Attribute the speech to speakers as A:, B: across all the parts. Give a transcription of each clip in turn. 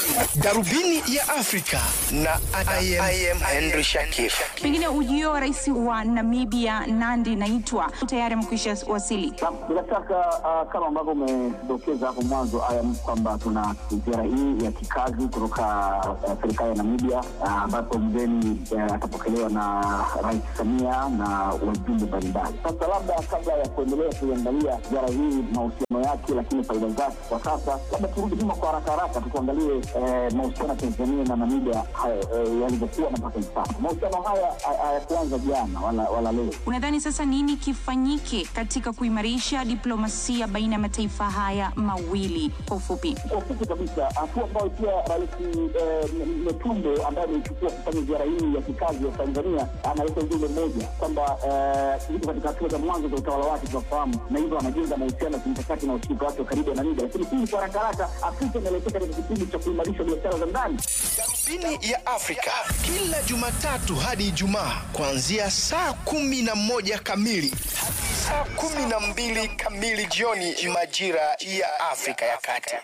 A: Darubini ya Afrika na I am, I am Henry Shakif.
B: Pengine ujio wa rais wa Namibia Nandi Naitwa tayari amekwisha wasili.
C: Bila shaka uh, kama ambavyo umedokeza hapo mwanzo ayam kwamba tuna ziara hii ya kikazi kutoka uh, serikali ya Namibia ambapo uh, mgeni uh, atapokelewa na Rais Samia na wajumbe mbalimbali. Sasa labda kabla ya kuendelea kuiangalia ziara hii mahusiano yake, lakini faida zake kwa sasa, labda turudi nyuma kwa haraka haraka tukuangalie eh, mahusiano ya Tanzania na Namibia eh, yalivyokuwa na mpaka hivi sasa. Mahusiano haya hayakuanza jana wala, wala leo.
B: Unadhani sasa nini kifanyike katika kuimarisha diplomasia baina ya mataifa haya mawili? Kwa ufupi,
C: Kwa ufupi kabisa, hatua ambayo pia Rais eh, Metumbo ambaye ameichukua kufanya ziara hii ya kikazi ya Tanzania analeta ujumbe mmoja kwamba eh, iko katika hatua za mwanzo za utawala wake tunafahamu, na hivyo anajenga mahusiano ya kimkakati na ushirika wake wa karibu na Namibia. Lakini hii kwa haraka haraka, Afrika inaelekea katika kipindi cha kuimarisha biashara za ndani.
A: Darubini ya Afrika kila Jumatatu hadi Ijumaa kuanzia saa kumi na moja kamili hadi saa kumi na mbili kamili jioni majira ya Afrika ya Kati.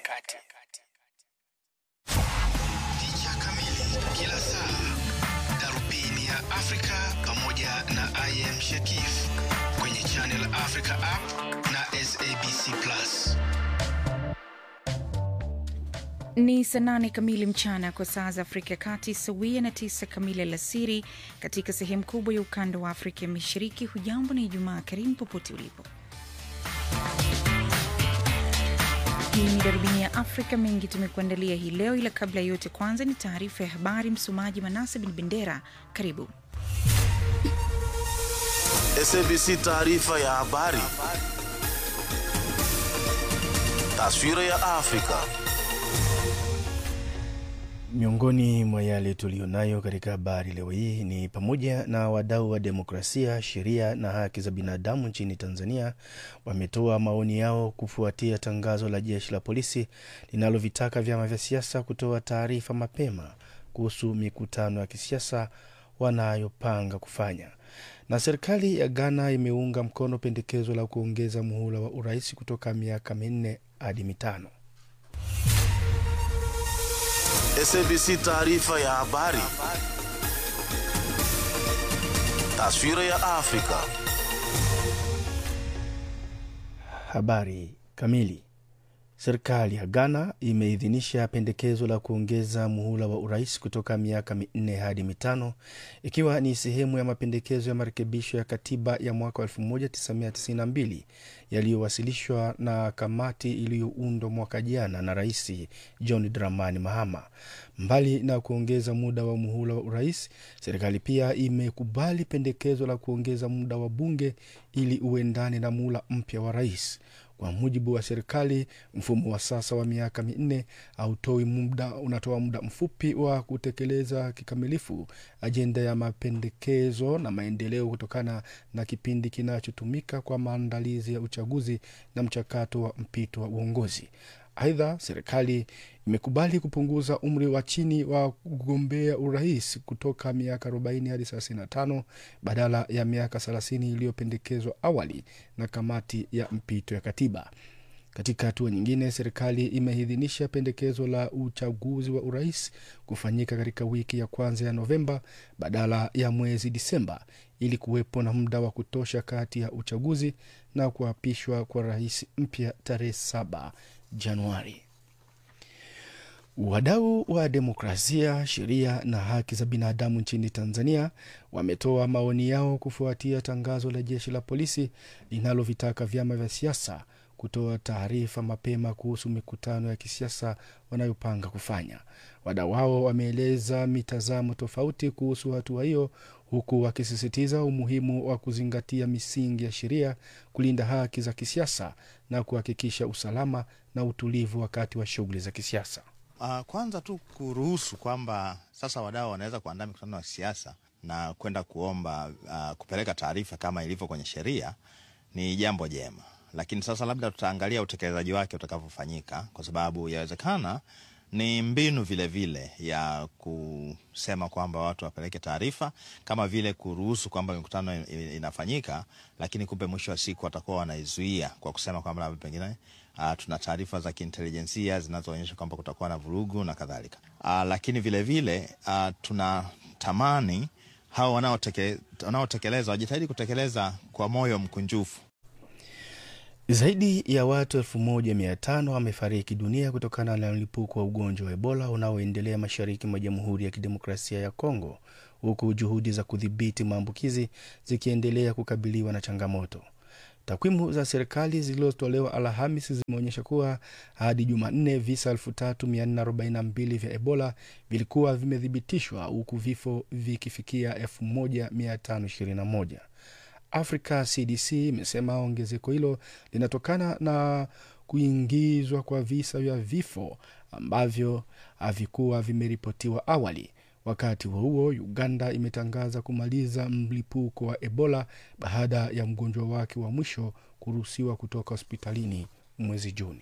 A: Picha kamili kila saa, Darubini ya Afrika pamoja na I am Shakif kwenye Channel Africa app na SABC Plus.
B: ni saa nane kamili mchana kwa saa za Afrika ya Kati, sawia na tisa kamili alasiri katika sehemu kubwa ya ukanda wa Afrika ya Mashariki. Hujambo na Ijumaa karimu popote ulipo. Hii ni darubini ya Afrika. Mengi tumekuandalia hii leo, ila kabla ya yote, kwanza ni taarifa ya habari. Msomaji Manase Bin Bendera, karibu.
D: SABC taarifa ya habari. Taswira ya Afrika.
E: Miongoni mwa yale tuliyonayo katika habari leo hii ni pamoja na wadau wa demokrasia, sheria na haki za binadamu nchini Tanzania wametoa maoni yao kufuatia tangazo la jeshi la polisi linalovitaka vyama vya siasa kutoa taarifa mapema kuhusu mikutano ya kisiasa wanayopanga kufanya. Na serikali ya Ghana imeunga mkono pendekezo la kuongeza muhula wa urais kutoka miaka minne hadi mitano.
D: SABC taarifa ya habari. Taswira ya Afrika.
E: Habari kamili. Serikali ya Ghana imeidhinisha pendekezo la kuongeza muhula wa urais kutoka miaka minne hadi mitano ikiwa ni sehemu ya mapendekezo ya marekebisho ya katiba ya mwaka 1992 yaliyowasilishwa na kamati iliyoundwa mwaka jana na Rais John Dramani Mahama. Mbali na kuongeza muda wa muhula wa urais, serikali pia imekubali pendekezo la kuongeza muda wa bunge ili uendane na muhula mpya wa rais. Kwa mujibu wa serikali, mfumo wa sasa wa miaka minne hautoi muda, unatoa muda mfupi wa kutekeleza kikamilifu ajenda ya mapendekezo na maendeleo kutokana na kipindi kinachotumika kwa maandalizi ya uchaguzi na mchakato wa mpito wa uongozi. Aidha, serikali imekubali kupunguza umri wa chini wa kugombea urais kutoka miaka 40 hadi 35 badala ya miaka 30 iliyopendekezwa awali na kamati ya mpito ya katiba. Katika hatua nyingine, serikali imeidhinisha pendekezo la uchaguzi wa urais kufanyika katika wiki ya kwanza ya Novemba badala ya mwezi Disemba ili kuwepo na muda wa kutosha kati ya uchaguzi na kuapishwa kwa rais mpya tarehe 7 Januari. Wadau wa demokrasia, sheria na haki za binadamu nchini Tanzania wametoa maoni yao kufuatia tangazo la jeshi la polisi linalovitaka vyama vya siasa kutoa taarifa mapema kuhusu mikutano ya kisiasa wanayopanga kufanya. Wadau hao wameeleza mitazamo tofauti kuhusu hatua hiyo, huku wakisisitiza umuhimu wa kuzingatia misingi ya sheria, kulinda haki za kisiasa na kuhakikisha usalama na utulivu wakati wa shughuli za kisiasa.
F: Uh, kwanza tu kuruhusu kwamba sasa wadau wanaweza kuandaa mikutano ya kisiasa na kwenda kuomba uh, kupeleka taarifa kama ilivyo kwenye sheria ni jambo jema, lakini sasa labda tutaangalia utekelezaji wake utakavyofanyika, kwa sababu yawezekana ni mbinu vilevile vile ya kusema kwamba watu wapeleke taarifa, kama vile kuruhusu kwamba mikutano inafanyika, lakini kumbe mwisho wa siku watakuwa wanaizuia kwa kusema kwamba labda pengine Uh, tuna taarifa za kiintelijensia zinazoonyesha kwamba kutakuwa na vurugu na kadhalika. Uh, lakini vilevile uh, tunatamani hao wanaoteke, wanaotekeleza wajitahidi kutekeleza kwa moyo mkunjufu.
E: Zaidi ya watu elfu moja mia tano wamefariki dunia kutokana na mlipuko wa ugonjwa wa Ebola unaoendelea mashariki mwa Jamhuri ya Kidemokrasia ya Kongo, huku juhudi za kudhibiti maambukizi zikiendelea kukabiliwa na changamoto. Takwimu za serikali zilizotolewa Alhamisi zimeonyesha kuwa hadi Jumanne visa 3442 vya Ebola vilikuwa vimethibitishwa huku vifo vikifikia 1521. Africa CDC imesema ongezeko hilo linatokana na kuingizwa kwa visa vya vifo ambavyo havikuwa vimeripotiwa awali. Wakati huo huo, Uganda imetangaza kumaliza mlipuko wa Ebola baada ya mgonjwa wake wa mwisho kuruhusiwa kutoka hospitalini mwezi Juni.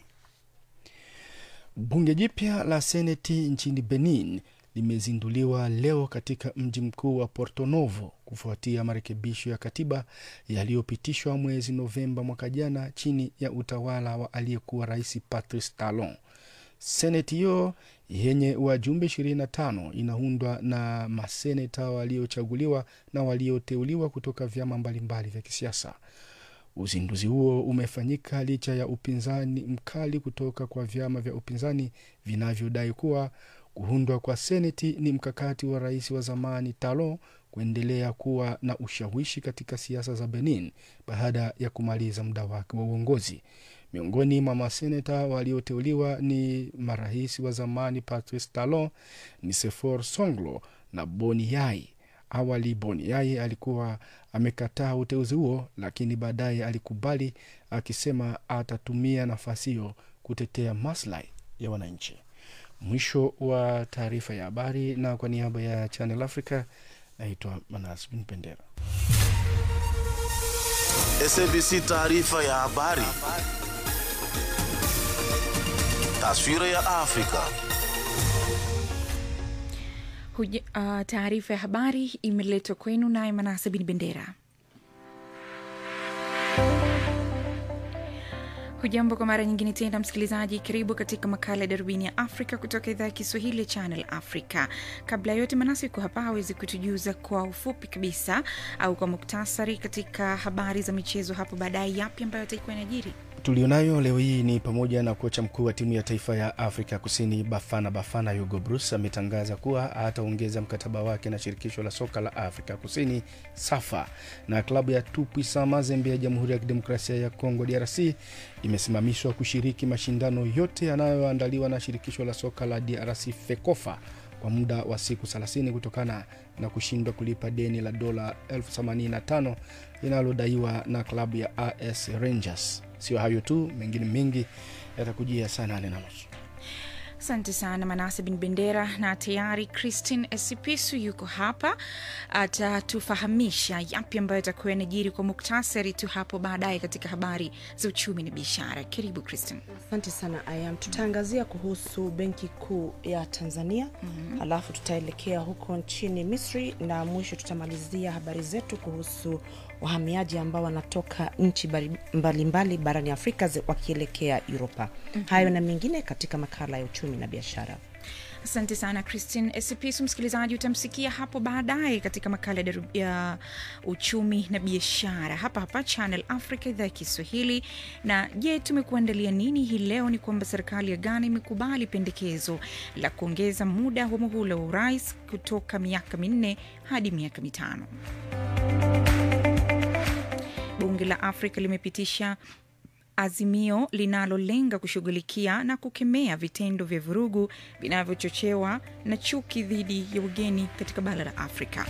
E: Bunge jipya la seneti nchini Benin limezinduliwa leo katika mji mkuu wa Porto Novo kufuatia marekebisho ya katiba yaliyopitishwa mwezi Novemba mwaka jana chini ya utawala wa aliyekuwa rais Patrice Talon. Seneti hiyo yenye wajumbe 25 inaundwa na maseneta waliochaguliwa na walioteuliwa kutoka vyama mbalimbali vya kisiasa. Uzinduzi huo umefanyika licha ya upinzani mkali kutoka kwa vyama vya upinzani vinavyodai kuwa kuundwa kwa seneti ni mkakati wa rais wa zamani Talon kuendelea kuwa na ushawishi katika siasa za Benin baada ya kumaliza muda wake wa uongozi. Miongoni mwa maseneta walioteuliwa ni marais wa zamani Patrice Talon, Nisefor Songlo na Boni Yai. Awali Boni Yai alikuwa amekataa uteuzi huo, lakini baadaye alikubali akisema atatumia nafasi hiyo kutetea maslahi ya wananchi. Mwisho wa taarifa ya habari, na kwa niaba ya Channel Africa naitwa Manas Bin Pendera.
D: SABC taarifa ya habari. Taswira ya Afrika.
B: Huja- Uh, taarifa ya habari imeletwa kwenu naye Manase Bin Bendera. Hujambo kwa mara nyingine tena msikilizaji, karibu katika makala ya darubini ya Afrika kutoka idhaa ya Kiswahili ya Channel Africa. Kabla ya yote, Manasi yuko hapa awezi kutujuza kwa ufupi kabisa au kwa muktasari katika habari za michezo hapo baadaye, yapi ambayo ataikuwa inajiri.
E: tulionayo leo hii ni pamoja na kocha mkuu wa timu ya taifa ya Afrika Kusini Bafana Bafana Hugo Bruce ametangaza kuwa ataongeza mkataba wake na shirikisho la soka la Afrika Kusini SAFA, na klabu ya Tupuisa Mazembe ya Jamhuri ya Kidemokrasia ya Kongo DRC imesimamishwa kushiriki mashindano yote yanayoandaliwa na shirikisho la soka la DRC FEKOFA kwa muda wa siku 30 kutokana na kushindwa kulipa deni la dola 85 linalodaiwa na klabu ya AS Rangers. Sio hayo tu, mengine mengi yatakujia saa nane na nusu.
B: Asante sana Manase Bin Bendera, na tayari Christine Esipisu yuko hapa, atatufahamisha yapi ambayo atakuwa yanajiri kwa muktasari tu hapo baadaye katika habari za uchumi na biashara. Karibu Christine.
G: Asante sana Ayam. Tutaangazia kuhusu benki kuu ya Tanzania mm-hmm. Alafu tutaelekea huko nchini Misri na mwisho tutamalizia habari zetu kuhusu wahamiaji ambao wanatoka nchi mbali- mbalimbali barani Afrika zi- wakielekea Uropa. mm-hmm. Hayo na mengine katika makala ya uchumi na biashara.
B: Asante sana Christine Esipisu. Msikilizaji, utamsikia hapo baadaye katika makala ya daru- ya uchumi na biashara hapa hapa Channel Africa, idhaa ya Kiswahili. Na je, tumekuandalia nini hii leo? Ni kwamba serikali ya Ghana imekubali pendekezo la kuongeza muda wa muhula wa urais kutoka miaka minne hadi miaka mitano. Bunge la Afrika limepitisha azimio linalolenga kushughulikia na kukemea vitendo vya vurugu vinavyochochewa na chuki dhidi ya ugeni katika bara la Afrika.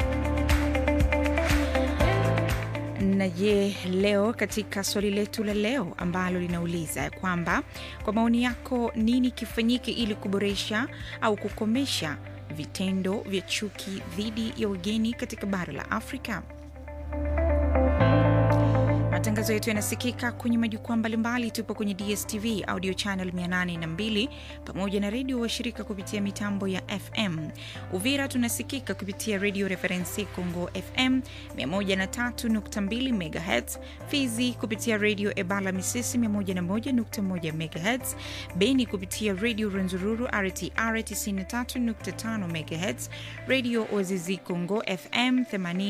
B: Na je, leo katika swali letu la leo ambalo linauliza ya kwamba kwa maoni yako, nini kifanyike ili kuboresha au kukomesha vitendo vya chuki dhidi ya ugeni katika bara la Afrika? Matangazo yetu yanasikika kwenye majukwaa mbalimbali. Tupo kwenye DSTV audio channel 802 pamoja na redio washirika kupitia mitambo ya FM. Uvira tunasikika kupitia redio Referensi Congo FM 103.2 MHz, Fizi kupitia redio Ebala Misisi 101.1 MHz, Beni kupitia redio Renzururu RTR 93.5 MHz, redio Ozizi Congo FM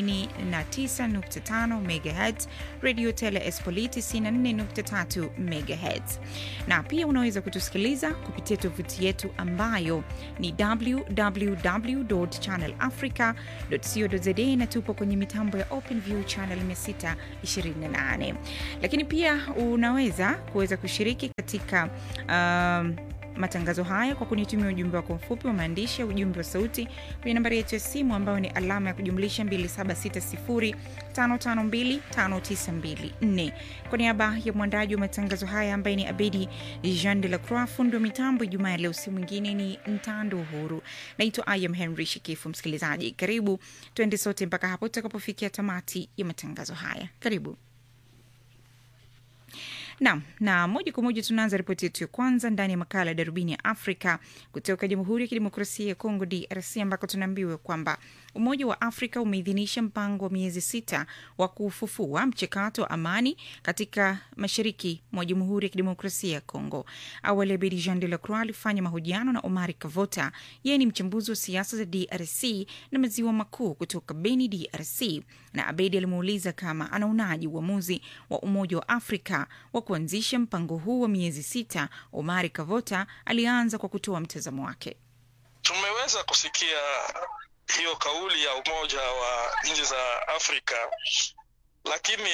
B: 89.5 MHz, redio Tele Espoli 94.3 MHz. Na pia unaweza kutusikiliza kupitia tovuti yetu ambayo ni www.channelafrica.co.za na tupo kwenye mitambo ya OpenView channel 628. Lakini pia unaweza kuweza kushiriki katika um, matangazo haya kwa kunitumia ujumbe wako mfupi wa maandishi ya ujumbe wa sauti kwenye nambari yetu ya simu ambayo ni alama ya kujumlisha 2760552592 kwa niaba ya mwandaji wa matangazo haya ambaye ni abedi jean de la croix fundi wa mitambo ijumaa ya leo si mwingine ni mtando uhuru naitwa ayam henry shikifu msikilizaji karibu twende sote mpaka hapo tutakapofikia tamati ya matangazo haya karibu Naam, na moja kwa moja tunaanza ripoti yetu ya kwanza ndani ya makala ya darubini ya Afrika kutoka Jamhuri ya Kidemokrasia ya Kongo, DRC, ambako tunaambiwa kwamba Umoja wa Afrika umeidhinisha mpango wa miezi sita wa kufufua mchakato wa amani katika mashariki mwa Jamhuri ya Kidemokrasia ya Kongo. Awali Abedi Jean de la Croix alifanya mahojiano na Omari Kavota, yeye ni mchambuzi wa siasa za DRC na maziwa makuu kutoka Beni, DRC, na Abedi alimuuliza kama anaonaji uamuzi wa Umoja wa Afrika wa kuanzisha mpango huu wa miezi sita. Omari Kavota alianza kwa kutoa mtazamo wake.
H: Tumeweza kusikia hiyo kauli ya Umoja wa nchi za Afrika, lakini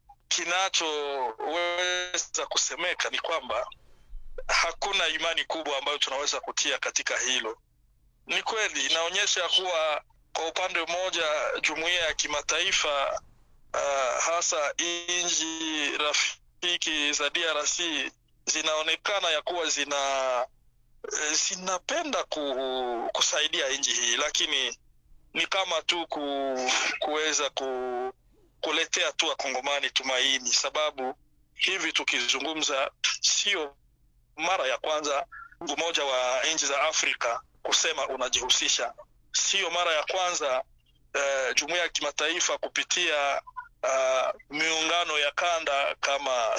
H: kinachoweza kusemeka ni kwamba hakuna imani kubwa ambayo tunaweza kutia katika hilo. Ni kweli inaonyesha kuwa kwa upande mmoja jumuiya ya kimataifa uh, hasa nchi rafiki za DRC zinaonekana ya kuwa zina zinapenda ku, kusaidia nchi hii, lakini ni kama tu ku, kuweza ku, kuletea tu wakongomani tumaini, sababu hivi tukizungumza, sio mara ya kwanza Umoja wa nchi za Afrika kusema unajihusisha, sio mara ya kwanza uh, jumuiya ya kimataifa kupitia uh, miungano ya kanda kama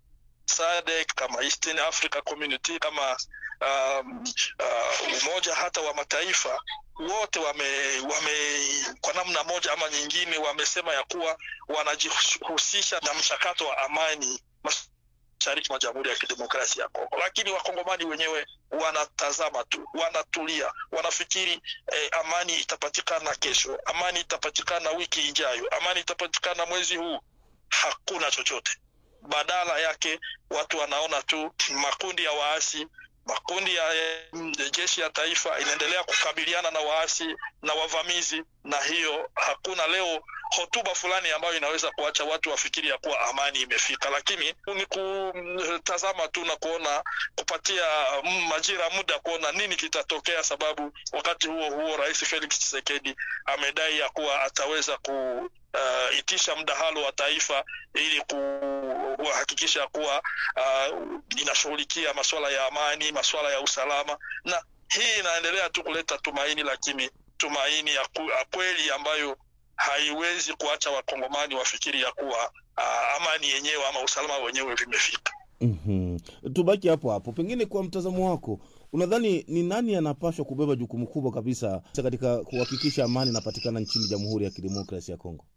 H: SADC kama Eastern Africa Community kama um, uh, umoja hata wa mataifa wote wame, wame kwa namna moja ama nyingine wamesema ya kuwa wanajihusisha na mchakato wa amani mashariki mwa Jamhuri ya Kidemokrasia ya Kongo, lakini wakongomani wenyewe wanatazama tu, wanatulia, wanafikiri eh, amani itapatikana kesho, amani itapatikana wiki ijayo, amani itapatikana mwezi huu. Hakuna chochote badala yake watu wanaona tu makundi ya waasi makundi ya jeshi ya taifa inaendelea kukabiliana na waasi na wavamizi, na hiyo hakuna leo hotuba fulani ambayo inaweza kuacha watu wafikiri ya kuwa amani imefika, lakini ni kutazama tu na kuona kupatia majira muda kuona nini kitatokea, sababu wakati huo huo Rais Felix Tshisekedi amedai ya kuwa ataweza ku uh, itisha mdahalo wa taifa ili kuhakikisha kuwa uh, inashughulikia masuala ya amani, masuala ya usalama, na hii inaendelea tu kuleta tumaini, lakini tumaini ya, ku, ya kweli ambayo haiwezi kuacha wakongomani wafikiri ya kuwa uh, amani yenyewe ama usalama wenyewe vimefika.
I: mm-hmm. Tubaki hapo hapo, pengine kwa mtazamo wako unadhani ni nani anapaswa kubeba jukumu kubwa kabisa katika kuhakikisha amani inapatikana nchini Jamhuri ya Kidemokrasia ya Kongo?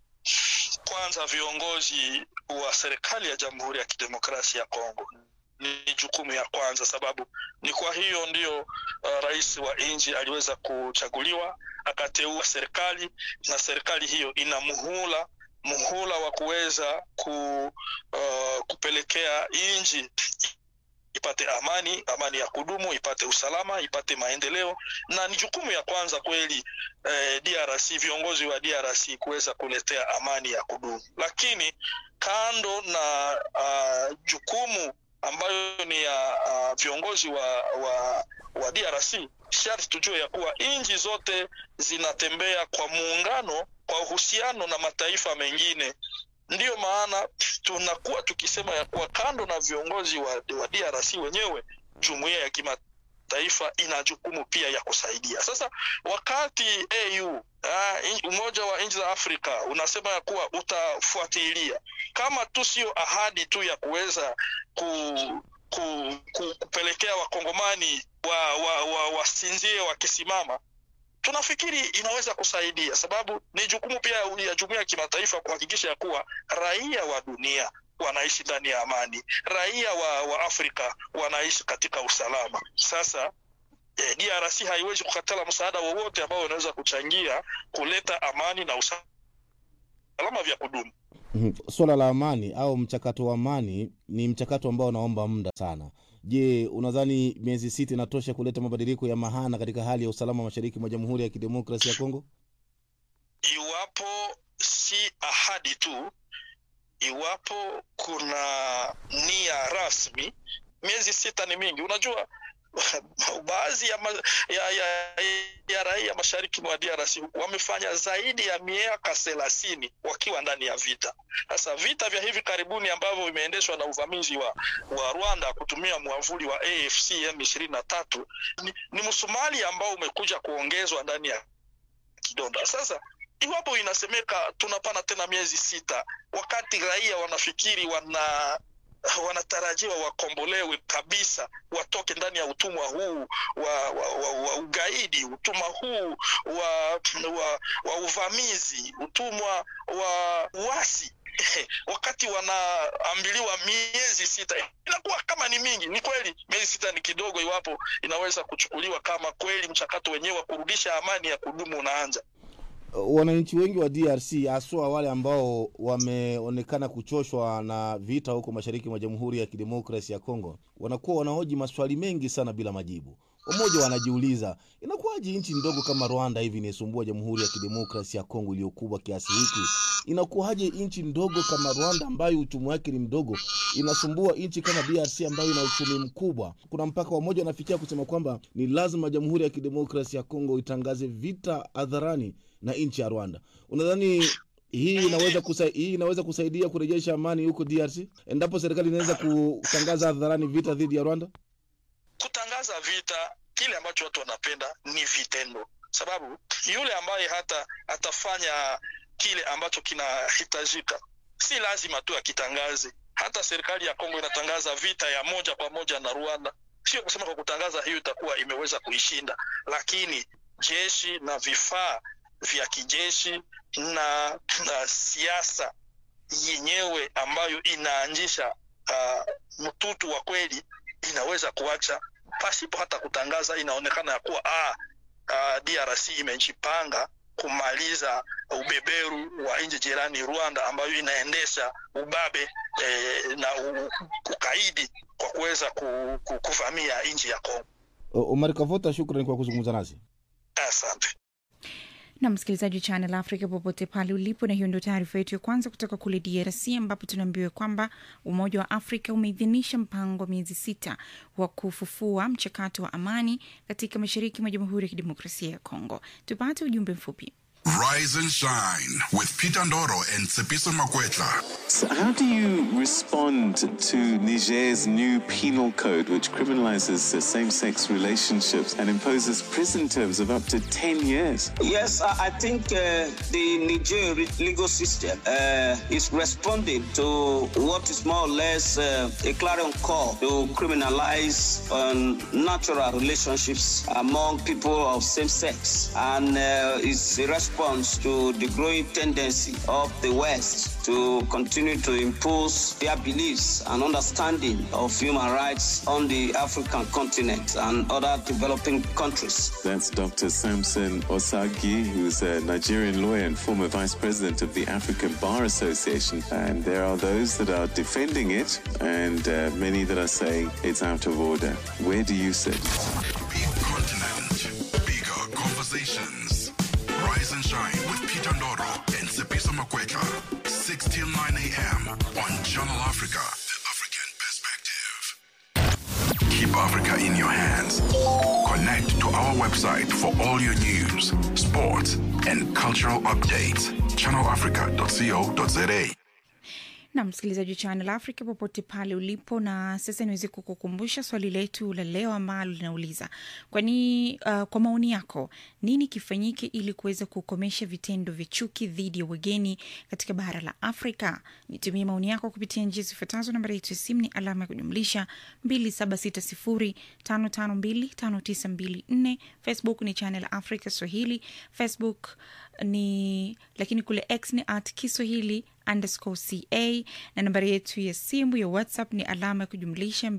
H: Kwanza viongozi wa serikali ya Jamhuri ya Kidemokrasia ya Kongo ni jukumu ya kwanza, sababu ni kwa hiyo ndio uh, rais wa nchi aliweza kuchaguliwa akateua serikali, na serikali hiyo ina muhula muhula wa kuweza ku, uh, kupelekea nchi ipate amani, amani ya kudumu, ipate usalama, ipate maendeleo, na ni jukumu ya kwanza kweli eh, DRC, viongozi wa DRC kuweza kuletea amani ya kudumu. Lakini kando na uh, jukumu ambayo ni ya uh, viongozi wa, wa, wa DRC, sharti tujue ya kuwa nchi zote zinatembea kwa muungano, kwa uhusiano na mataifa mengine ndiyo maana tunakuwa tukisema ya kuwa kando na viongozi wa, wa DRC wenyewe, jumuiya ya kimataifa ina jukumu pia ya kusaidia. Sasa wakati AU ah, in- Umoja wa Nchi za Afrika unasema ya kuwa utafuatilia, kama tu sio ahadi tu ya kuweza ku, ku, ku, kupelekea wakongomani wa, wa, wa, wasinzie wakisimama tunafikiri inaweza kusaidia, sababu ni jukumu pia ya jumuiya ya kimataifa kuhakikisha ya kuwa raia wa dunia wanaishi ndani ya amani, raia wa, wa Afrika wanaishi katika usalama. Sasa eh, DRC haiwezi kukatala msaada wowote ambao unaweza kuchangia kuleta amani na usalama vya kudumu.
I: Mhm. Swala la amani au mchakato wa amani ni mchakato ambao unaomba muda sana. Je, unadhani miezi sita inatosha kuleta mabadiliko ya mahana katika hali ya usalama mashariki mwa Jamhuri ya Kidemokrasia ya Kongo?
H: iwapo si ahadi tu, iwapo kuna nia rasmi, miezi sita ni mingi. Unajua baadhi ya, ma, ya, ya, ya raia mashariki mwa DRC wamefanya zaidi ya miaka thelathini wakiwa ndani ya vita. Sasa vita vya hivi karibuni ambavyo vimeendeshwa na uvamizi wa, wa Rwanda kutumia mwavuli wa AFC M23 ni, ni msumali ambao umekuja kuongezwa ndani ya kidonda. Sasa iwapo inasemeka tunapana tena miezi sita, wakati raia wanafikiri wana wanatarajiwa wakombolewe kabisa, watoke ndani ya utumwa huu wa, wa, wa, wa ugaidi, utumwa huu wa, wa, wa uvamizi, utumwa wa uasi wakati wanaambiliwa miezi sita, inakuwa kama ni mingi. Ni kweli miezi sita ni kidogo, iwapo inaweza kuchukuliwa kama kweli mchakato wenyewe wa kurudisha amani ya kudumu unaanza.
I: Wananchi wengi wa DRC haswa wale ambao wameonekana kuchoshwa na vita huko mashariki mwa Jamhuri ya Kidemokrasi ya Kongo wanakuwa wanahoji maswali mengi sana bila majibu. Wamoja wanajiuliza inakuwaje nchi ndogo kama Rwanda hivi inaisumbua Jamhuri ya Kidemokrasi ya Kongo iliyokubwa kiasi hiki? Inakuwaje nchi ndogo kama Rwanda ambayo uchumi wake ni mdogo inasumbua nchi kama DRC ambayo ina uchumi mkubwa? Kuna mpaka wamoja wanafikia kusema kwamba ni lazima Jamhuri ya Kidemokrasi ya Kongo itangaze vita hadharani na nchi ya Rwanda. Unadhani hii inaweza kusa, hii inaweza kusaidia kurejesha amani huko DRC endapo serikali inaweza kutangaza hadharani vita dhidi ya Rwanda?
H: kutangaza vita, kile ambacho watu wanapenda ni vitendo, sababu yule ambaye hata atafanya kile ambacho kinahitajika, si lazima tu akitangaze. Hata serikali ya Kongo inatangaza vita ya moja kwa moja na Rwanda, sio kusema kwa kutangaza hiyo itakuwa imeweza kuishinda, lakini jeshi na vifaa vya kijeshi na, na siasa yenyewe ambayo inaanzisha uh, mtutu wa kweli inaweza kuacha pasipo hata kutangaza. Inaonekana ya kuwa ah, uh, DRC imejipanga kumaliza ubeberu wa nchi jirani Rwanda, ambayo inaendesha ubabe eh, na u, ukaidi kwa kuweza ku, ku, kuvamia nchi ya Kongo.
I: Omar Kavota, shukrani kwa kuzungumza nasi.
H: Asante.
B: na msikilizaji wa Channel Africa popote pale ulipo, na hiyo ndio taarifa yetu ya kwanza kutoka kule DRC, ambapo tunaambiwa kwamba Umoja wa Afrika umeidhinisha mpango wa miezi sita wa kufufua mchakato wa amani katika mashariki mwa Jamhuri ya Kidemokrasia ya Kongo. Tupate ujumbe mfupi.
J: Rise and shine with Peter Ndoro and Tsepiso Makwetla.
K: So how do you respond to Niger's new penal code, which criminalizes uh, same sex relationships and imposes prison terms of up to 10 years?
L: Yes, I I think uh, the Niger legal system uh, is responding to what is more or less uh, a clarion call to criminalize um, natural relationships among people of same sex. And uh, it's a response to the growing tendency of the West to continue to impose their beliefs and understanding of human rights on the African continent and other developing countries.
K: That's Dr. Samson Osagi, who's a Nigerian lawyer and former vice president of the African Bar Association. And there are those that are defending it, and uh, many that are saying it's out of order. Where do you sit?
J: Big continent, bigger conversations. Rise and shine with Peter Ndoro and Tsepiso Makwetla. 6 till 9 a.m. on Channel Africa, the African perspective. Keep Africa in your hands. Connect to our website for all your news, sports, and cultural updates. ChannelAfrica.co.za.
B: na msikilizaji wa Channel Africa popote pale ulipo, na sasa niweze kukukumbusha swali letu la leo ambalo linauliza kwani, uh, kwa maoni yako nini kifanyike ili kuweza kukomesha vitendo vya chuki dhidi ya wageni katika bara la Afrika? Nitumie maoni yako kupitia njia zifuatazo. Nambari yetu ya simu ni alama ya kujumlisha 276055259254. Facebook ni Channel Africa Swahili, Facebook ni lakini kule X ni at Kiswahili underscore ca na nambari yetu ya simu ya WhatsApp ni alama ya kujumlisha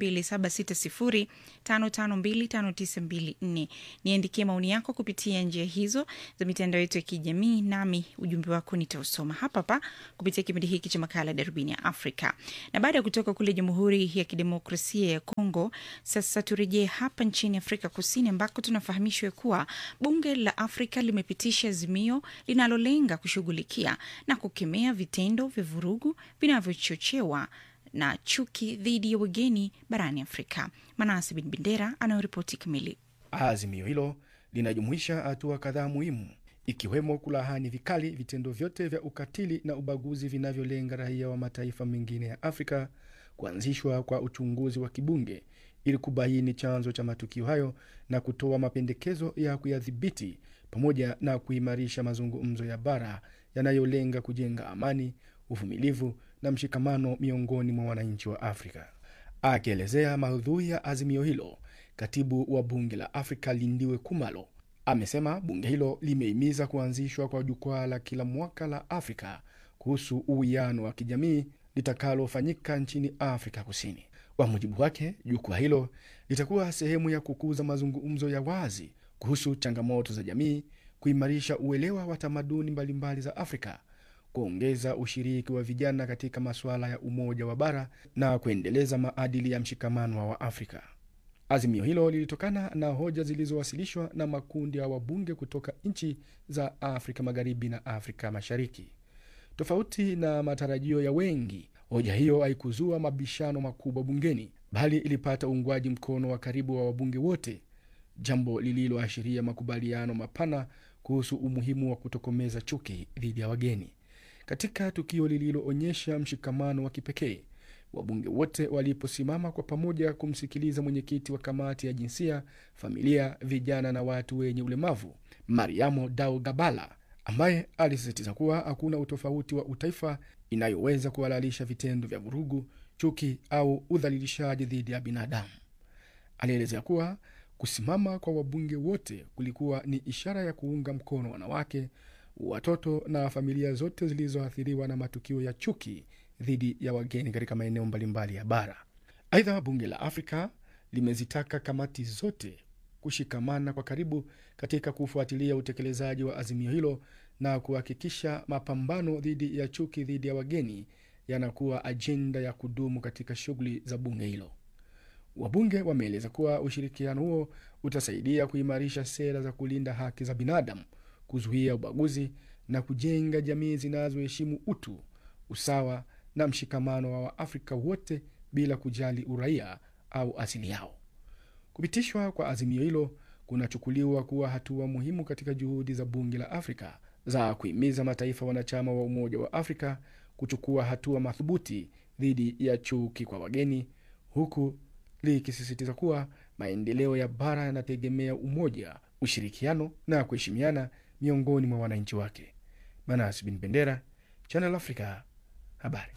B: 276055259254. Niandikie maoni yako kupitia njia hizo za mitandao yetu ya kijamii, nami ujumbe wako nitausoma hapa hapa kupitia kipindi hiki cha makala Darubini ya Afrika. Na baada ya kutoka kule Jamhuri ya Kidemokrasia ya Kongo, sasa turejee hapa nchini Afrika Kusini ambako tunafahamishwa kuwa bunge la Afrika limepitisha azimio linalolenga kushughulikia na kukemea vitendo vya vurugu vinavyochochewa na chuki dhidi ya wageni barani Afrika. Manase Bin Bendera anayoripoti kamili.
E: Azimio hilo linajumuisha hatua kadhaa muhimu ikiwemo kulahani vikali vitendo vyote vya ukatili na ubaguzi vinavyolenga raia wa mataifa mengine ya Afrika, kuanzishwa kwa uchunguzi wa kibunge ili kubaini chanzo cha matukio hayo na kutoa mapendekezo ya kuyadhibiti, pamoja na kuimarisha mazungumzo ya bara yanayolenga kujenga amani, uvumilivu na mshikamano miongoni mwa wananchi wa Afrika. Akielezea maudhui ya azimio hilo, katibu wa bunge la Afrika Lindiwe Kumalo amesema bunge hilo limehimiza kuanzishwa kwa jukwaa la kila mwaka la Afrika kuhusu uwiano wa kijamii litakalofanyika nchini Afrika Kusini. Kwa mujibu wake, jukwaa hilo litakuwa sehemu ya kukuza mazungumzo ya wazi kuhusu changamoto za jamii, kuimarisha uelewa wa tamaduni mbalimbali za Afrika, kuongeza ushiriki wa vijana katika masuala ya umoja wa bara na kuendeleza maadili ya mshikamano wa Waafrika. Azimio hilo lilitokana na hoja zilizowasilishwa na makundi ya wabunge kutoka nchi za Afrika Magharibi na Afrika Mashariki. Tofauti na matarajio ya wengi, hoja hiyo haikuzua mabishano makubwa bungeni, bali ilipata uungwaji mkono wa karibu wa wabunge wote, jambo lililoashiria makubaliano mapana kuhusu umuhimu wa kutokomeza chuki dhidi ya wageni. Katika tukio lililoonyesha mshikamano wa kipekee, wabunge wote waliposimama kwa pamoja kumsikiliza mwenyekiti wa kamati ya jinsia, familia, vijana na watu wenye ulemavu Mariamo Dao Gabala, ambaye alisisitiza kuwa hakuna utofauti wa utaifa inayoweza kuhalalisha vitendo vya vurugu, chuki au udhalilishaji dhidi ya binadamu. Alielezea kuwa kusimama kwa wabunge wote kulikuwa ni ishara ya kuunga mkono wanawake, watoto na familia zote zilizoathiriwa na matukio ya chuki dhidi ya wageni katika maeneo mbalimbali ya bara. Aidha, bunge la Afrika limezitaka kamati zote kushikamana kwa karibu katika kufuatilia utekelezaji wa azimio hilo na kuhakikisha mapambano dhidi ya chuki dhidi ya wageni yanakuwa ajenda ya kudumu katika shughuli za bunge hilo. Wabunge wameeleza kuwa ushirikiano huo utasaidia kuimarisha sera za kulinda haki za binadamu, kuzuia ubaguzi na kujenga jamii zinazoheshimu utu, usawa na mshikamano wa Waafrika wote bila kujali uraia au asili yao. Kupitishwa kwa azimio hilo kunachukuliwa kuwa hatua muhimu katika juhudi za bunge la Afrika za kuhimiza mataifa wanachama wa Umoja wa Afrika kuchukua hatua madhubuti dhidi ya chuki kwa wageni, huku likisisitiza kuwa maendeleo ya bara yanategemea umoja, ushirikiano na kuheshimiana miongoni mwa wananchi wake. Manas Bin Bendera, Channel Africa, habari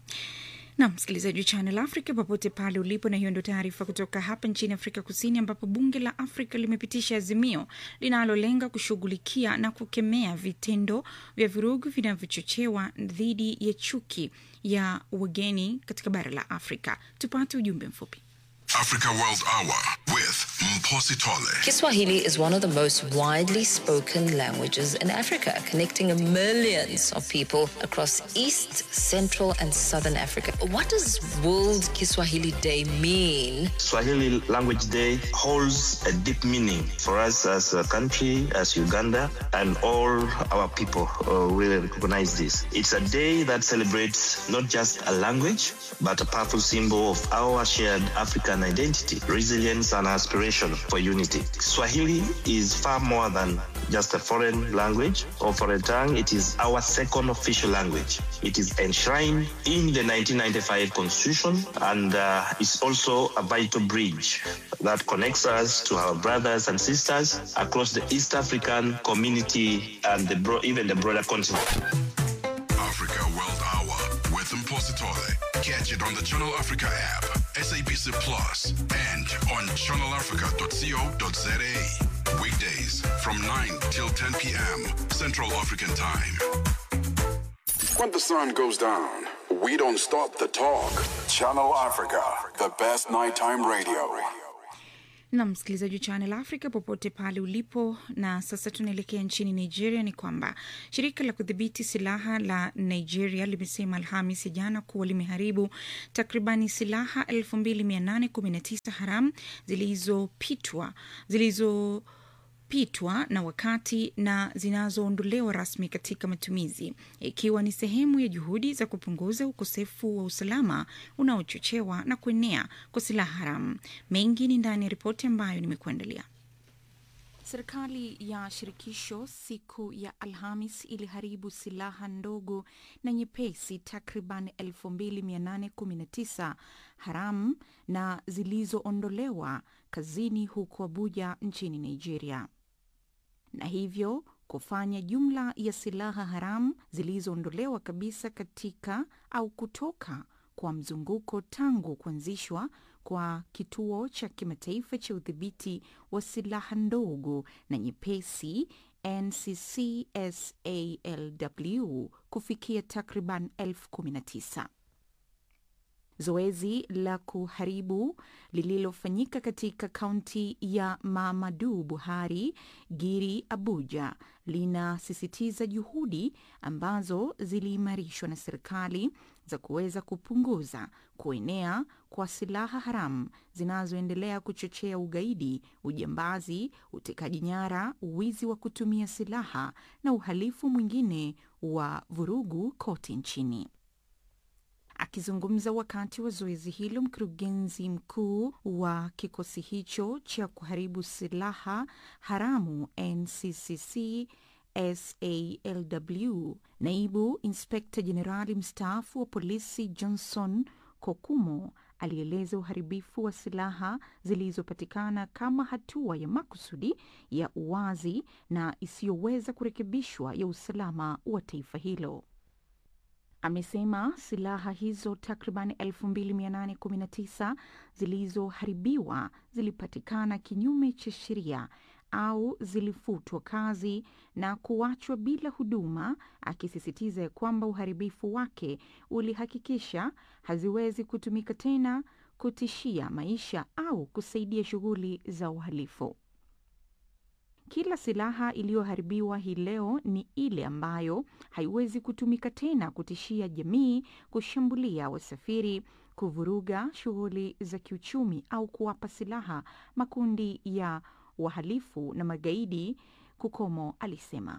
B: na msikilizaji wa Channel Africa popote pale ulipo, na hiyo ndio taarifa kutoka hapa nchini Afrika Kusini, ambapo bunge la Afrika limepitisha azimio linalolenga kushughulikia na kukemea vitendo vya vurugu vinavyochochewa dhidi ya chuki ya wageni katika bara la Afrika. Tupate ujumbe mfupi.
J: Africa World Hour with Mposi Tole.
M: Kiswahili is one of the most widely spoken languages in Africa, connecting millions of people across East, Central, and Southern Africa. What does World Kiswahili Day mean?
N: Swahili Language Day holds a deep meaning for us as a country, as Uganda, and all our people uh, really recognize this. It's a day that celebrates not just a language, but a powerful symbol of our shared African identity, resilience, and an aspiration for unity. Swahili is far more than just a foreign language or foreign tongue. It is our second official language. It is enshrined in the 1995 Constitution and uh, is also a vital bridge that connects us to our brothers and sisters across the East African community and the bro- even the broader continent.
J: Africa World Hour with Mpositole. Catch it on the Channel Africa app, SABC Plus, and on channelafrica.co.za. Weekdays from 9 till 10 p.m. Central African Time.
O: When the sun goes down, we don't stop the talk. Channel Africa, the best nighttime radio.
B: na msikilizaji wa Channel Africa popote pale ulipo. Na sasa tunaelekea nchini Nigeria. Ni kwamba shirika la kudhibiti silaha la Nigeria limesema Alhamis ya jana kuwa limeharibu takribani silaha 2819 haramu zilizopitwa zilizo pitwa na wakati na zinazoondolewa rasmi katika matumizi ikiwa ni sehemu ya juhudi za kupunguza ukosefu wa usalama unaochochewa na kuenea kwa silaha haramu. Mengi ni ndani ya ripoti ambayo nimekuandalia. Serikali ya shirikisho siku ya Alhamis iliharibu silaha ndogo na nyepesi takriban 2819 haramu na zilizoondolewa kazini huko Abuja nchini Nigeria, na hivyo kufanya jumla ya silaha haramu zilizoondolewa kabisa katika au kutoka kwa mzunguko tangu kuanzishwa kwa kituo cha kimataifa cha udhibiti wa silaha ndogo na nyepesi NCCSALW kufikia takriban elfu kumi na tisa. Zoezi la kuharibu lililofanyika katika kaunti ya Mamadu Buhari Giri Abuja linasisitiza juhudi ambazo ziliimarishwa na serikali za kuweza kupunguza kuenea kwa silaha haramu zinazoendelea kuchochea ugaidi, ujambazi, utekaji nyara, wizi wa kutumia silaha na uhalifu mwingine wa vurugu kote nchini. Akizungumza wakati wa zoezi hilo, mkurugenzi mkuu wa kikosi hicho cha kuharibu silaha haramu NCCC SALW, naibu inspekta jenerali mstaafu wa polisi Johnson Kokumo alieleza uharibifu wa silaha zilizopatikana kama hatua ya makusudi ya uwazi na isiyoweza kurekebishwa ya usalama wa taifa hilo. Amesema silaha hizo takriban 2819 zilizoharibiwa zilipatikana kinyume cha sheria au zilifutwa kazi na kuachwa bila huduma, akisisitiza ya kwamba uharibifu wake ulihakikisha haziwezi kutumika tena kutishia maisha au kusaidia shughuli za uhalifu. Kila silaha iliyoharibiwa hii leo ni ile ambayo haiwezi kutumika tena kutishia jamii, kushambulia wasafiri, kuvuruga shughuli za kiuchumi au kuwapa silaha makundi ya wahalifu na magaidi, Kukomo alisema.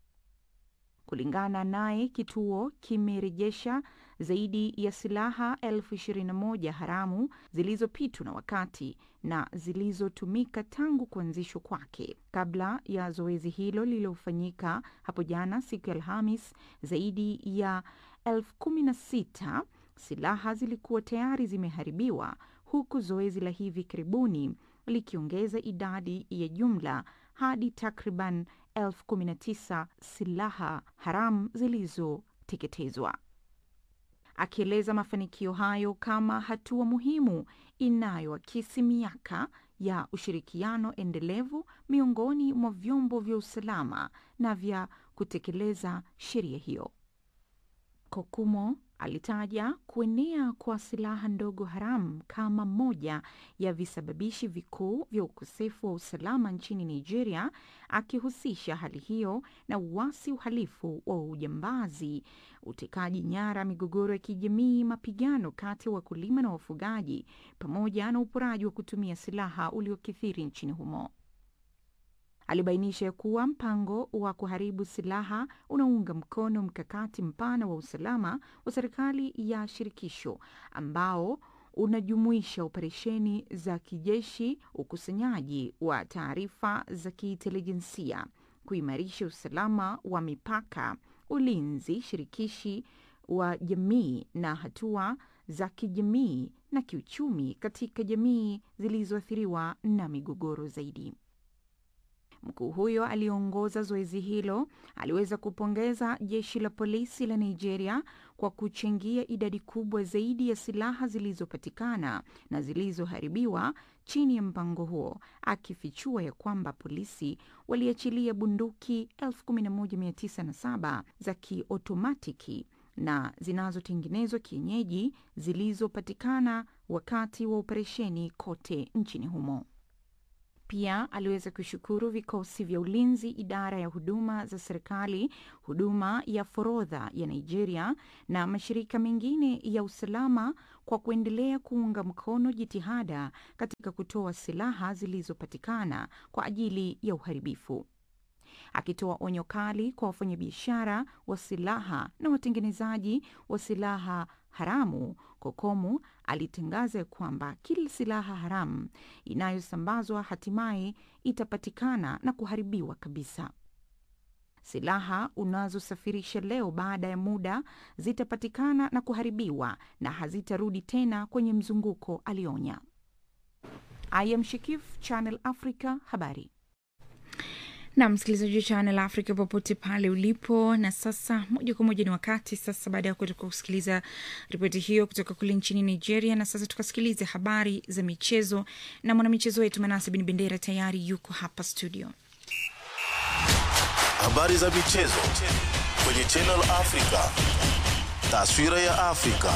B: Kulingana naye, kituo kimerejesha zaidi ya silaha elfu ishirini na moja haramu zilizopitwa na wakati na zilizotumika tangu kuanzishwa kwake. Kabla ya zoezi hilo lililofanyika hapo jana siku ya Alhamis, zaidi ya elfu kumi na sita silaha zilikuwa tayari zimeharibiwa, huku zoezi la hivi karibuni likiongeza idadi ya jumla hadi takriban elfu kumi na tisa silaha haramu zilizoteketezwa. Akieleza mafanikio hayo kama hatua muhimu inayoakisi miaka ya ushirikiano endelevu miongoni mwa vyombo vya usalama na vya kutekeleza sheria hiyo. Kokumo alitaja kuenea kwa silaha ndogo haramu kama moja ya visababishi vikuu vya ukosefu wa usalama nchini Nigeria, akihusisha hali hiyo na uasi, uhalifu wa ujambazi, utekaji nyara, migogoro ya kijamii, mapigano kati ya wakulima na wafugaji, pamoja na uporaji wa kutumia silaha uliokithiri nchini humo. Alibainisha ya kuwa mpango wa kuharibu silaha unaunga mkono mkakati mpana wa usalama wa serikali ya shirikisho ambao unajumuisha operesheni za kijeshi, ukusanyaji wa taarifa za kiintelijensia, kuimarisha usalama wa mipaka, ulinzi shirikishi wa jamii na hatua za kijamii na kiuchumi katika jamii zilizoathiriwa na migogoro zaidi. Mkuu huyo aliyeongoza zoezi hilo aliweza kupongeza jeshi la polisi la Nigeria kwa kuchangia idadi kubwa zaidi ya silaha zilizopatikana na zilizoharibiwa chini ya mpango huo, akifichua ya kwamba polisi waliachilia bunduki 11907 za kiotomatiki na zinazotengenezwa kienyeji zilizopatikana wakati wa operesheni kote nchini humo. Pia aliweza kushukuru vikosi vya ulinzi, idara ya huduma za serikali, huduma ya forodha ya Nigeria na mashirika mengine ya usalama kwa kuendelea kuunga mkono jitihada katika kutoa silaha zilizopatikana kwa ajili ya uharibifu. Akitoa onyo kali kwa wafanyabiashara wa silaha na watengenezaji wa silaha haramu, Kokomu alitangaza kwamba kila silaha haramu inayosambazwa hatimaye itapatikana na kuharibiwa kabisa. Silaha unazosafirisha leo baada ya muda zitapatikana na kuharibiwa na hazitarudi tena kwenye mzunguko, alionya. I am Shikif, Channel Africa, habari na msikilizaji wa Channel Africa popote pale ulipo. Na sasa moja kwa moja ni wakati sasa, baada ya kutoka kusikiliza ripoti hiyo kutoka kule nchini Nigeria, na sasa tukasikilize habari za michezo na mwanamichezo wetu Manase Bin Bendera tayari yuko hapa studio.
D: Habari za michezo kwenye Channel Africa, taswira ya Afrika.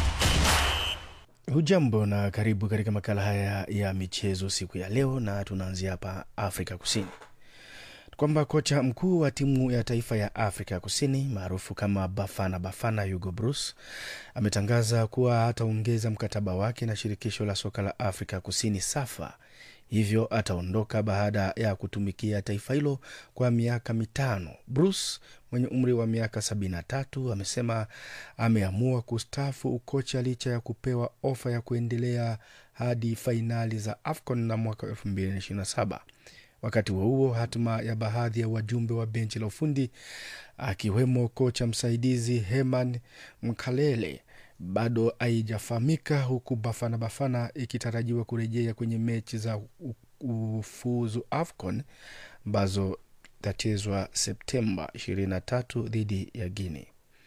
E: Hujambo na karibu katika makala haya ya michezo siku ya leo, na tunaanzia hapa Afrika Kusini kwamba kocha mkuu wa timu ya taifa ya Afrika Kusini maarufu kama Bafana Bafana, Hugo Bruce ametangaza kuwa ataongeza mkataba wake na shirikisho la soka la Afrika Kusini SAFA, hivyo ataondoka baada ya kutumikia taifa hilo kwa miaka mitano. Bruce mwenye umri wa miaka 73 amesema ameamua kustaafu ukocha licha ya kupewa ofa ya kuendelea hadi fainali za AFCON na mwaka 2027. Wakati huo huo, hatima ya baadhi ya wajumbe wa benchi la ufundi akiwemo kocha msaidizi Herman Mkalele bado haijafahamika, huku Bafana Bafana ikitarajiwa kurejea kwenye mechi za ufuzu AFCON ambazo itachezwa Septemba 23 dhidi ya Guinea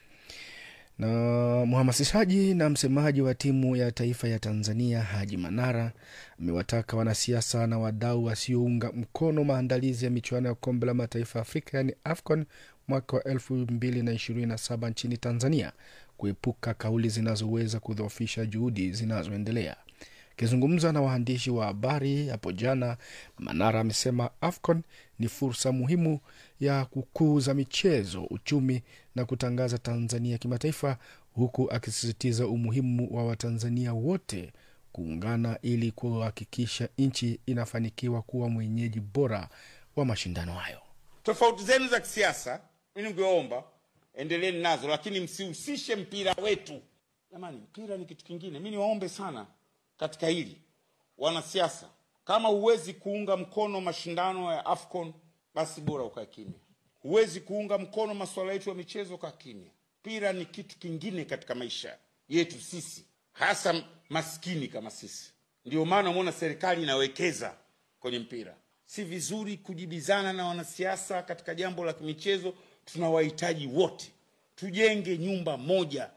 E: na mhamasishaji na msemaji wa timu ya taifa ya Tanzania Haji Manara amewataka wanasiasa na wadau wasiounga mkono maandalizi ya michuano ya kombe la mataifa ya Afrika yaani AFCON mwaka wa elfu mbili na ishirini na saba nchini Tanzania kuepuka kauli zinazoweza kudhoofisha juhudi zinazoendelea. Akizungumza na waandishi wa habari hapo jana, Manara amesema AFCON ni fursa muhimu ya kukuza michezo, uchumi na kutangaza Tanzania kimataifa, huku akisisitiza umuhimu wa Watanzania wote kuungana ili kuhakikisha nchi inafanikiwa kuwa mwenyeji bora wa mashindano hayo.
P: Tofauti zenu za kisiasa, mi ningeomba endeleeni nazo, lakini msihusishe mpira wetu. Jamani, mpira ni kitu kingine. Mi niwaombe sana katika hili wanasiasa, kama huwezi kuunga mkono mashindano ya AFCON basi bora ukae kimya. Huwezi kuunga mkono masuala yetu ya michezo, kaa kimya. Mpira ni kitu kingine katika maisha yetu sisi, hasa maskini kama sisi. Ndio maana umeona serikali inawekeza kwenye mpira. Si vizuri kujibizana na wanasiasa katika jambo la michezo. Tunawahitaji wote, tujenge nyumba moja.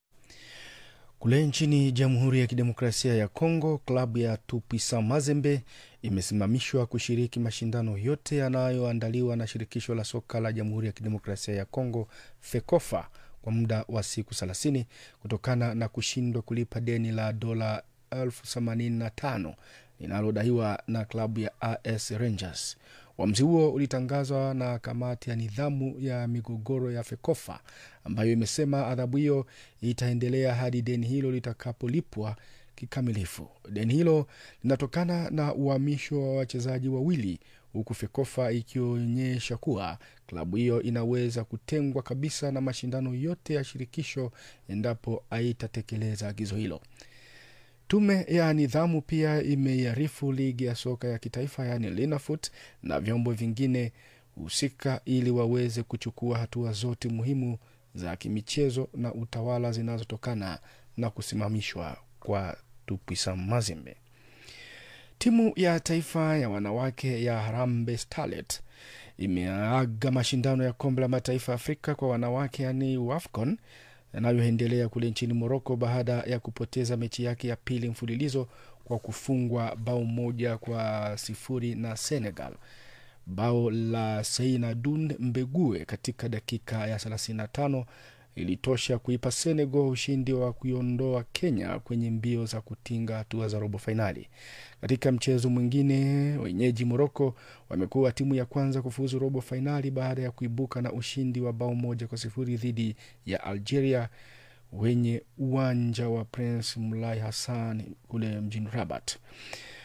E: Kule nchini Jamhuri ya Kidemokrasia ya Kongo, klabu ya Tupisa Mazembe imesimamishwa kushiriki mashindano yote yanayoandaliwa na shirikisho la soka la Jamhuri ya Kidemokrasia ya Kongo, FEKOFA, kwa muda wa siku 30 kutokana na kushindwa kulipa deni la dola elfu themanini na tano linalodaiwa na klabu ya AS Rangers. Uamuzi huo ulitangazwa na kamati ya nidhamu ya migogoro ya FEKOFA ambayo imesema adhabu hiyo itaendelea hadi deni hilo litakapolipwa kikamilifu. Deni hilo linatokana na uhamisho wa wachezaji wawili, huku FEKOFA ikionyesha kuwa klabu hiyo inaweza kutengwa kabisa na mashindano yote ya shirikisho endapo haitatekeleza agizo hilo. Tume ya nidhamu pia imeiarifu ligi ya soka ya kitaifa yaani Linafoot na vyombo vingine husika ili waweze kuchukua hatua zote muhimu za kimichezo na utawala zinazotokana na kusimamishwa kwa Tupwisa Mazembe. Timu ya taifa ya wanawake ya Harambee Starlet imeaga mashindano ya kombe la mataifa ya Afrika kwa wanawake yani WAFCON yanayoendelea kule nchini Moroko baada ya kupoteza mechi yake ya pili mfululizo kwa kufungwa bao moja kwa sifuri na Senegal. Bao la Seinadun Mbegue katika dakika ya 35 ilitosha kuipa Senegal ushindi wa kuiondoa Kenya kwenye mbio za kutinga hatua za robo fainali. Katika mchezo mwingine, wenyeji Moroko wamekuwa timu ya kwanza kufuzu robo fainali baada ya kuibuka na ushindi wa bao moja kwa sifuri dhidi ya Algeria wenye uwanja wa Prince Mulai Hassan kule mjini Rabat.